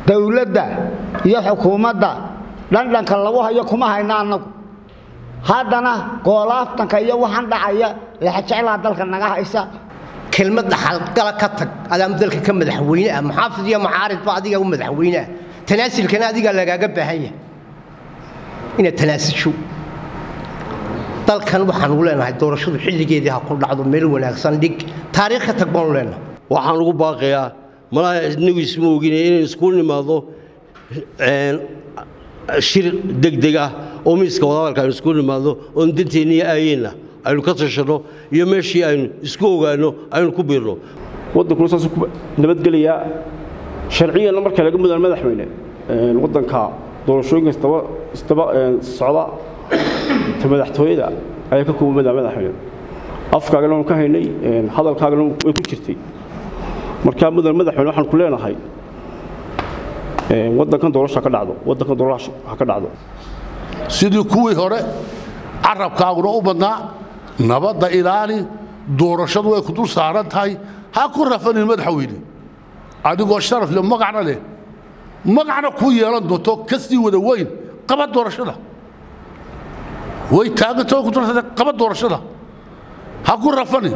dawladda iyo xukuumadda dhandhanka lagu hayo kuma hayna annagu haddana goolaaftanka iyo waxaan dhacaya laxajeclaa dalka naga haysa kelmad dhaxalgala ka tag adaama dalka ka madaxweyne ah muxaafid iyo mucaaridba adiga u madaxweyne ah tanaasilkana adigaa lagaaga baahan yahay inaad tanaasisho dalkan waxaanu leenahay doorashadu xilligeedii ha ku dhacdo meel wanaagsan dhig taariikh ka tag baanu leenahay waxaan ugu baaqayaa malaha inagu isma ogine inaynu isku nimaado shir degdeg ah oo miiska wadahadalka aynu isku nimaado oon danteenna iyo aayeenna aynu ka tashanno iyo meeshii aynu isku ogaanno aynu ku biirno waddankuna saasuu ku nabadgelayaa sharciyanna marka laga mudaan madaxweyne waddanka doorashooyinka isdaba isdaba socda ta madaxtooyada ayaa ka kooban madax madaxweyne afkaagana waanu ka haynay hadalkaagana way ku jirtay markaa mudan madaxweyne waxaan ku leenahay waddankan doorasho ha ka dhacdo waddankan doorasho ha ka dhacdo sidii kuwii hore carabkaaguna u badnaa nabadda ilaali doorashadu way ku dul saaran tahay ha ku rafanin madaxweyne adigoo sharaf leh magacna leh magacna kuu yeelan doonto ka sii wada weyn qaba doorashada way taagantao ku dul qaba doorashada ha ku rafanin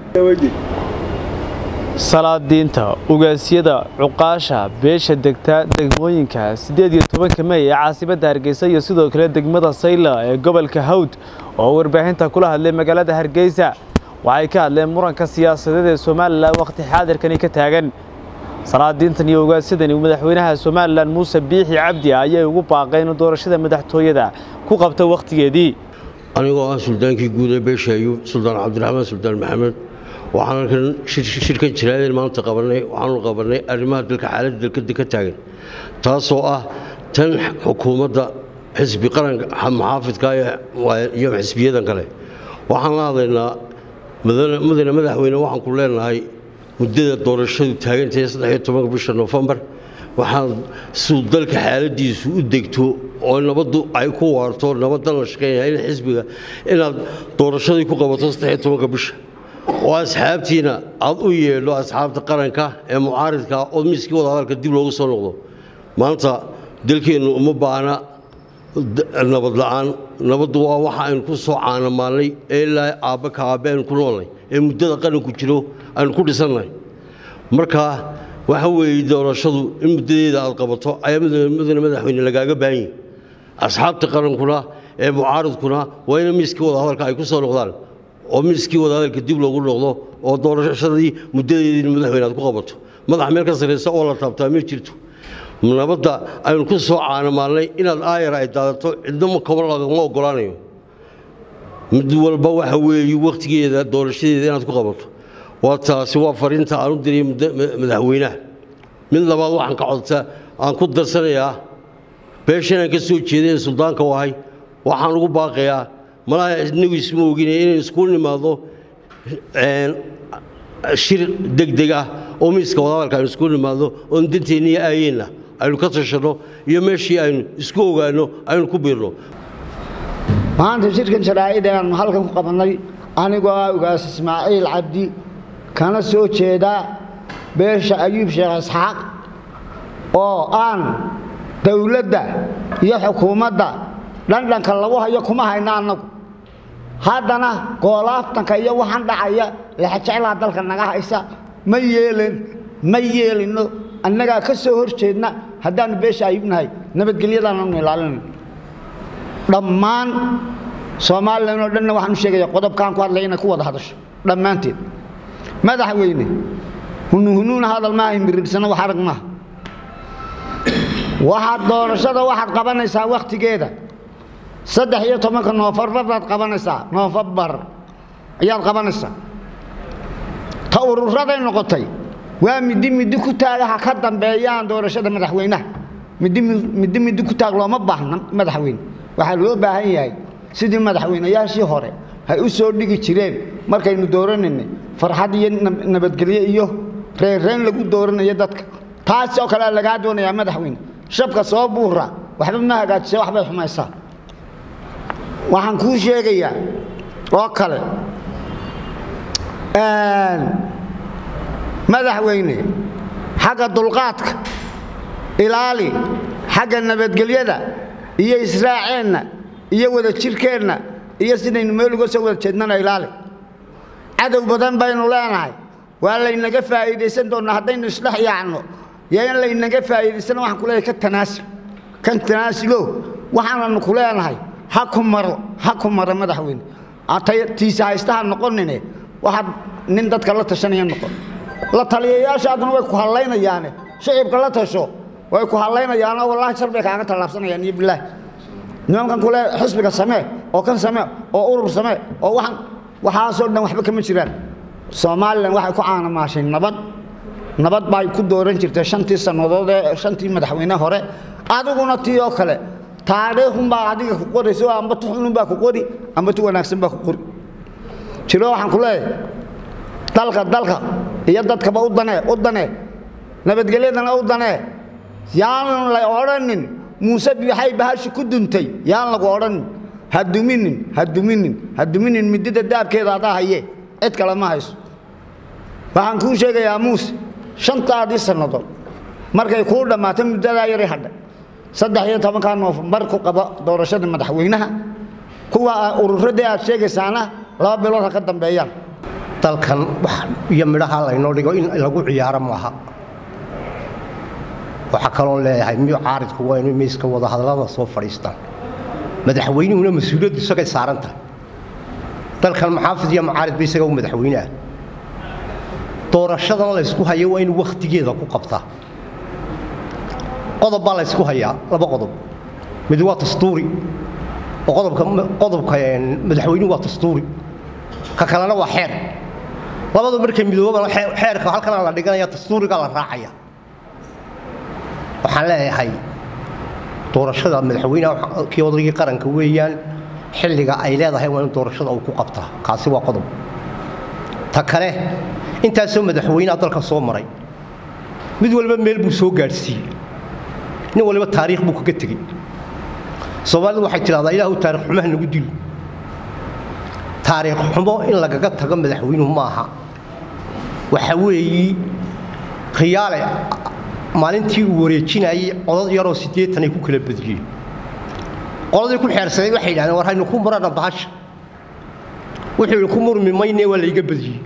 salaadiinta ugaasyada cuqaasha beesha degta degmooyinka siddeed iyo tobanka mey ee caasimadda hargeysa iyo sidoo kale degmada sayla ee gobolka hawd oo warbaahinta kula hadlay magaalada hargeysa waxay ka hadleen muranka siyaasadeed ee somalilan wakhti xaadirkani ka taagan salaadiintan iyo ugaasyadan madaxweynaha somalilan muuse biixi cabdi ayay ugu baaqeen inuu doorashada madaxtooyada ku qabto wakhtigeedii anigoo ah suldaankii guud ee beesha ayuub suldaan cabdiraxmaan suldaan maxamed waxaan halkan shirkan jiraadeen maanta qabanay waxaanu qabanay arrimaha dalka xaaladda dalka ka taagan taasoo ah tan xukuumadda xisbi qaranka muxaafidka iyo xisbiyadan kale waxaan la hadlaynaa mudane madaxweyne waxaan ku leenahay muddada doorashadu taagantahay saddexiyo tobanka bisha noofembar waxaan suu dalka xaaladiisu u degto oo nabaddu ay ku waarto nabaddan la shaqeynaya in xisbiga inaad doorashadii ku qabato saddexiyo tobanka bisha oo asxaabtiina aad u yeedho asxaabta qaranka ee mucaaridka oo miiskii wadahadalka dib loogu soo noqdo maanta dalkeennu uma baahna nabad la'aan nabaddu waa waxa aynu ku soo caanamaalnay ee ilaa aabba ka aabbe aynu ku noolnay ee muddada qaranku jiro aynu ku dhisannahay marka waxa weeye doorashadu in muddadeeda aad qabato ayaa mudane madaxweyne lagaaga baahan yahi asxaabta qarankuna ee mucaaridkuna waa ina miiskii wadahadalka ay ku soo noqdaan oo miiskii wadahadalka dib loogu noqdo oo doorashadii muddadeedii madaxweyne aad ku qabato madax meel ka sarraysa oo la taabtaa ma jirto nabadda aynu ku soo caanamaalnay inaad aayar ay daadato cidnama koba lagama oggolaanayo mid walba waxa weeye wakhtigeeda doorashadeeda inaad ku qabato waa taasi waa fariinta aan u diray madaxweynaha mid labaad waxaan ka codtaa aan ku darsanayaa beeshanaan ka soo jeedeen suldaanka u ahay waxaan ugu baaqayaa malaha inagu isma ogine inaynu isku nimaado shir degdeg ah oo miiska wadahadalka aynu isku nimaado oon danteenna iyo aayeenna aynu ka tashanno iyo meeshii aynu isku ogaanno aynu ku biirno maanta shirkan sharaa'id ee aanu halkan ku qabannay anigoo ah ugaas ismaaciil cabdi kana soo jeedaa beesha ayuub sheekh isxaaq oo aan dawladda iyo xukuumadda dhandhanka lagu hayo kuma hayna annagu haddana goolaaftanka iyo waxaan dhacaya laxajeclaa dalka naga haysa ma yeelin ma yeelino annagaa ka soo hor jeedna haddaannu beesha ayubnahay nabadgelyadaananu ilaalinayno dhammaan somalilan oo dhanna waxaan u sheegaya qodobkaan ku hadlay inay ku wada hadasho dhammaanteed madaxweyne hunuhunuuna hadal maaha himiridhsana wax arag maaha waxaad doorashada waxaad qabanaysaa wakhtigeeda saddex iyo tobanka noofembar baad qabanaysaa noofembar ayaad qabanaysaa ta ururaday noqotay waa middi middi ku taaga ha ka dambeeyaan doorashada madaxweynaha middi middi middi ku taag looma baahna madaxweyne waxaa loo baahan yahay sidii madaxweynayaashii hore hay u soo dhigi jireen markaynu dooranaynay farxad iyo nabadgelyo iyo reerreen lagu dooranayo dadka taas oo kalea lagaa doonayaa madaxweyne shabka soo buura waxba ma hagaajisa waxbay xumaysaa waxaan kuu sheegayaa oo kale madaxweyne xagga dulqaadka ilaali xagga nabadgelyada iyo israaceenna iyo wada jirkeenna iyo sidaynu meel uga soo wada jeednana ilaali cadow badan baynu leenahay waa laynaga faa'iidaysan doonnaa haddaynu isdhex yaacno yo in laynaga faa'iidaysana waxaan ku leeyahay ka tanaasul kan tanaasulo waxaananu ku leenahay ha ku maro ha ku maro madaxweyne tiisa haystaha noqonine waxaad nin dadka la tashanaya noqon la taliyayaashaaduna way ku hallaynayaane shicibka la tasho way ku hallaynayaanoo wallaahi shar bay kaaga tallaabsanayaan iyo bilaahi nimankan kule xisbiga samee oo kan samee oo urur samee oo waxaan waxaasoo dhan waxba kama jiraan somalilan waxay ku caanamaashay nabad nabad bay ku dooran jirtay shantii sannadood ee shantii madaxweyne hore adiguna tii oo kale taariikhunbaa adiga ku qorayso amba tu xununbaa ku qori amba tu wanaagsan baa ku qori jiro waxaan ku leeyahay dalka dalka iyo dadkaba u danee u danee nabadgelyadana u danee yaan la odhanin muuse biixay bahashi ku duntay yaan lagu odhanin ha duminin ha duminin ha duminin midida daabkeeda adaa haye cid kale ma hayso waxaan kuu sheegayaa muuse shantaadii sannadood markay kuu dhammaato muddadaa yari hadhay saddex iyo tobankaa noofembar ku qaba doorashada madaxweynaha kuwa ururadii aad sheegaysaana laba bilood ha ka dambeeyaan dalkan wax iyo midhaha laynoo dhigo in lagu ciyaaro maaha waxaa kaloo leeyahay miyu caaridku waa inuu miiska wadahadallada soo fadhiistaan madaxweynuhuna mas-uuliyaddu isagay saaran tahay dalkan maxaafid iyo macaarid ba isaga u madaxweyne ah doorashadan laysku hayo waa inuu wakhtigeeda ku qabtaa qodob baa laysku hayaa laba qodob mid waa dastuuri oo qodobka qodobka madaxweynuhu waa dastuuri ka kalena waa xeer labadu markay midoobana xeerka halkana la dhiganaya dastuuriga la raacaya waxaan leeyahay doorashada madaxweyneha kii odaygii qaranka weeyaan xilliga ay leedahay waa in doorashada uu ku qabtaa kaasi waa qodob ta kale intaasoo madaxweyneha dalka soo maray mid walba meel buu soo gaadhsiiyey nin waliba taariikh buu kaga tegey soomaalidu waxay tidhahdaa ilaahu taarikh xumaha nagu dilo taariikh xumo in lagaga tago madaxweynuhu ma aha waxa weeyi khiyaale maalintii uu wareejinayey codad yaroo siddeetanay ku kala badiyeen qoladii ku xeersaday waxay yidhahdeen war haynu ku murana bahasha wuxuu yidhi ku murmi mayne waa layga badiyey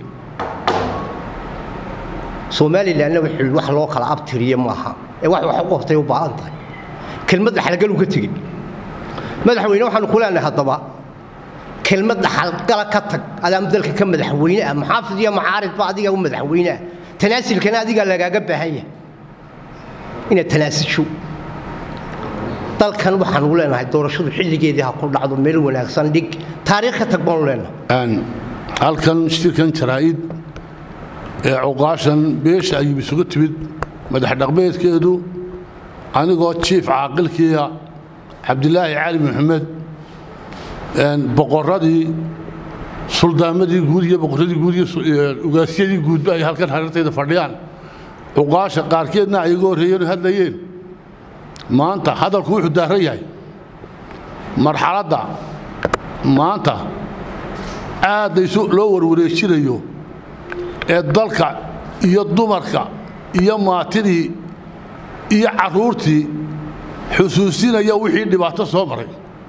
somalilanna wuxuu yidhi wax loo kala abtiriye maaha ee wax wax u qabtay u baahan tahay kelmad dhaxalgal uu ka tegey madaxweyne waxaanu ku leenahay haddaba kelmad dhaxalgala ka tag adaa dalka ka madaxweyne ah maxaafid iyo macaaridba adiga u madaxweyne ah tanaasilkana adigaa lagaaga baahan yahay inaad tanaasisho dalkan waxaanu leenahay doorashadu xilligeedii ha ku dhacdo meel wanaagsan dhig taariikh ka tag baanu leenahay halkan shirkan jaraa'id ee cuqaashan beesha ayuu isugu timid madax dhaqmeedkeedu anigoo jiif caaqilkiia cabdilaahi cali maxamed boqoradii suldaamadii guud iyo boqoradii guud iyo ugaasyadii guudba ay halkan hareertayda fadhiyaan cuqaasha qaarkeedna ay iga horreeyeen hadlayeen maanta hadalku wuxuu daaran yahay marxaladda maanta aadda isu loo warwareejinayo ee dalka iyo dumarka iyo maatidii iyo carruurtii xusuusinaya wixii dhibaato soo maray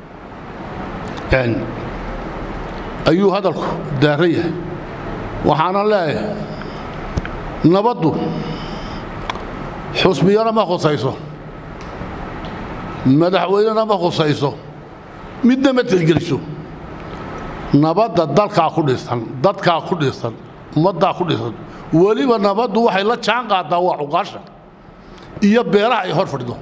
ayuu hadalku daaran yahay waxaana leeyahay nabaddu xusbiyana ma khusayso madaxweynena ma khusayso midna ma tixgeliso nabadda dalkaa ku dhisan dadkaa ku dhisan ummaddaa ku dhisan weliba nabaddu waxay la jaan qaadaa waa cuqaasha iyo beeraha ay hor fadhido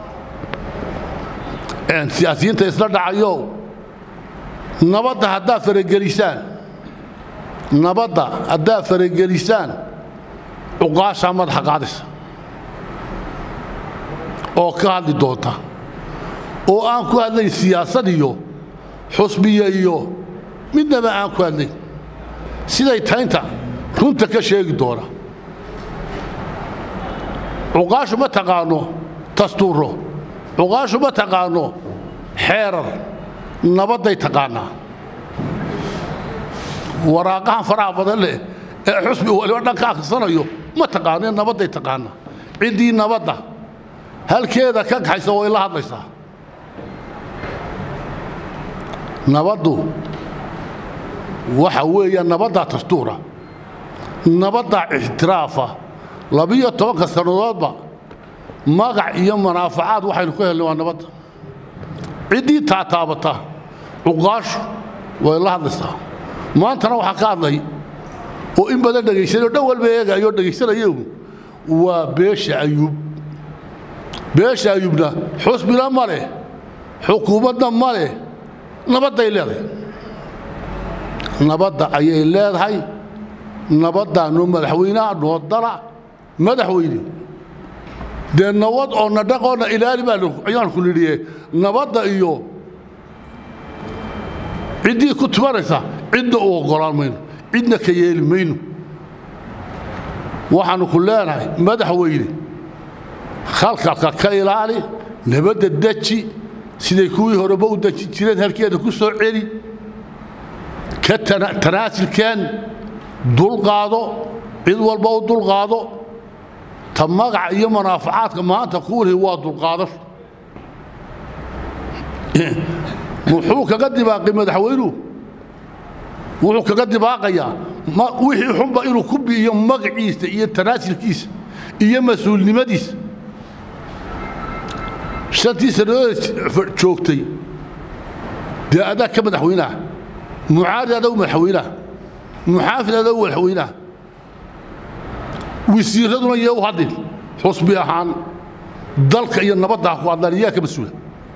siyaasiyiinta isla dhacayo nabadda haddaad faragelisaan nabadda haddaad faragelisaan cuqaashaa madaxa qaadaysa oo ka hadli doonta oo aan ku hadlayn siyaasad iyo xusbiya iyo midnaba aan ku hadlayn siday taynta runta ka sheegi doona cuqaashu ma taqaano dastuuro cuqaashu ma taqaano xeerar nabadday taqaanaa waraaqahan faraha badan leh ee xusbi waliba dhan ka akhrisanayo ma taqaano nabadday taqaanaa ciddii nabadda halkeeda ka kaxaysa way la hadlaysaa nabaddu waxa weeya nabaddaa dastuura nabaddaa ixtiraafa labiyo tobanka sannadoodba magac iyo manaafacaad waxaynu ka helnay waa nabadda ciddii taataabata cuqaashu way la hadlaysaa maantana waxaa ka hadlay oo in badan dhegaysanay oo dhan walba eegayo dhegaysanaya waa beesha ayuub beesha ayuubna xusbina ma leh xukuumadna ma leh nabadday leedahay nabadda ayay leedahay nabaddaanu madaxweynaha noodala madaxweyne dee nabad oo na dhaqoona ilaali baa ayaan ku nidhiye nabadda iyo ciddii ku tumanaysa cidna u oggolaan mayno cidna ka yeeli mayno waxaannu ku leenahay madaxweyne khalkalka ka ilaali nabadda deji siday kuwii horeba u deji jireen halkeeda ku soo celi ka tanaasilkeen dulqaado cid walba u dulqaado ta magaca iyo manaafacaadka maanta kuwalhi waa dulqaadasho muxuu kaga dibaaqay madaxweynuhu wuxuu kaga dibaaqayaa wixii xunba inuu ku bi'iyo magaciisa iyo tanaasilkiisa iyo mas-uulnimadiisa shantii sannadood joogtay dee adaa ka madaxweynaha mucaari adaa madaxweynaha muxaafid adaa madaxweynaha wasiiraduna yee u hadlin xusbi ahaan dalka iyo nabadda ku hadlaan yaa ka mas-uula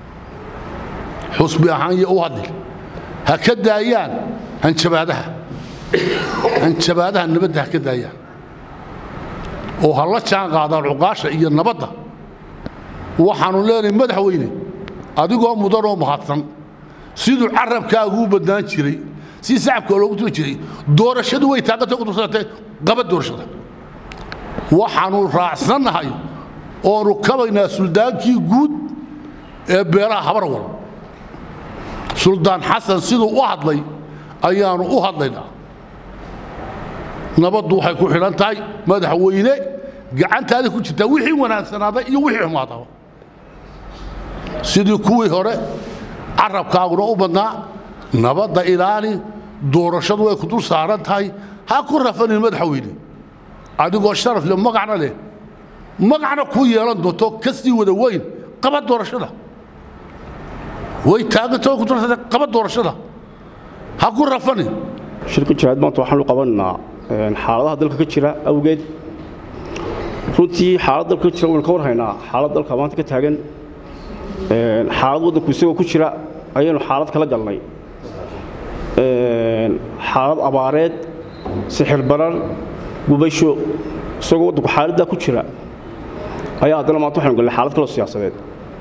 xusbi ahaan yee u hadlin ha ka daayaan hanjabaadaha hanjabaadaha nabadda ha ka daayaan oo ha la jaan qaadaan cuqaasha iyo nabadda waxaannu leenahay madaxweyne adigoo mudanoo mahadsan siduu carabkaaguu badnaan jiray si sacabka loogu tumi jiray doorashadu way taagantay ku tursatay qaba doorashada waxaannu raacsannahay oonu kabaynaa suldaankii guud ee beelaha habarwal suldaan xasan siduu u hadlay ayaannu u hadlaynaa nabaddu waxay ku xidhan tahay madaxweyne gacantaada ku jirtaa wixii wanaagsanaaday iyo wixii xumaadaba sidii kuwii hore carabkaaguna u badnaa nabadda ilaali doorashadu way ku dul saaran tahay ha ku rafanin madaxweyne adigoo sharaf leh magacna leh magacna kuu yeelan doonto ka sii wada weyn qaba doorashada way taaganta way ku dursatay qaba doorashada ha ku rafanin shirka jihaad maanta waxaanu qabanaynaa xaaladaha dalka ka jira awgeed runtii xaalad dalka ka jira waynu ka warhaynaa xaalad dalka maanta ka taagan xaalad waddanku isagoo ku jira ayaynu xaalad kala galnay xaalad abaareed sixir barar gubasho isagoo waddanku xaaladdaa ku jira ayaa haddana maanta waxaynu galnay xaalad kaloo siyaasadeed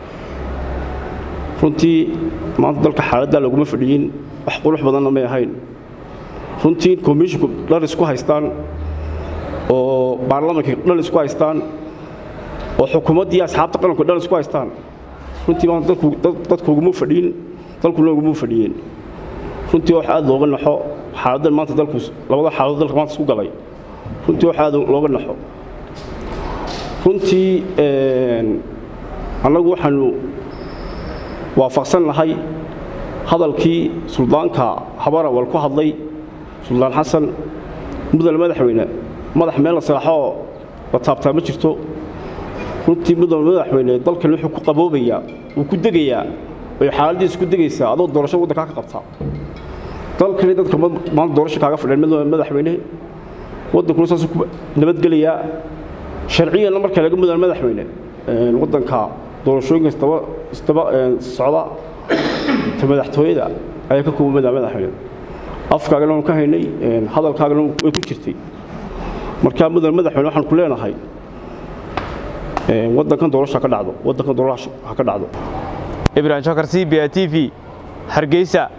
runtii maanta dalka xaaladdaa laguma fadhiyin wax qurux badanna may ahayn runtii in komishinku dhar isku haystaan oo baarlamaanka dhar isku haystaan oo xukuumaddii asxaabta qaranku dhar isku haystaan runtii maanta dadku uguma fadhiyin dalkuna uguma fadhiyeen runtii wax aad looga naxo xaaladdan maanta dalku labada xaaladood dalka maanta isku galay runtii wax aad looga naxo runtii annagu waxaanu waafaqsan nahay hadalkii suldaanka habarawal ku hadlay suldaan xasan mudane madaxweyne madax meel la seexoo la taabtaa ma jirto runtii mudane madaxweyne dalkan wuxuu ku qaboobayaa wuu ku degayaa way xaaladiisu ku degaysaa adoo doorasho waddankaa ka qabtaa dalkani dadka maanta doorasho kaaga fadheen mudane madaxweyne waddankuna saasuu ku nabadgelayaa sharciyanna marka laga mudane madaxweyne waddanka doorashooyinka isdaba isdaba socda ta madaxtooyada ayaa ka kooban mudane madaxweyne afkaagana waanu ka haynay hadalkaagana way ku jirtay markaa mudane madaxweyne waxaan ku leenahay waddankan doorasho ha ka dhacdo waddankan doorasho ha ka dhacdo ibrahim shokar c b a t v hargeysa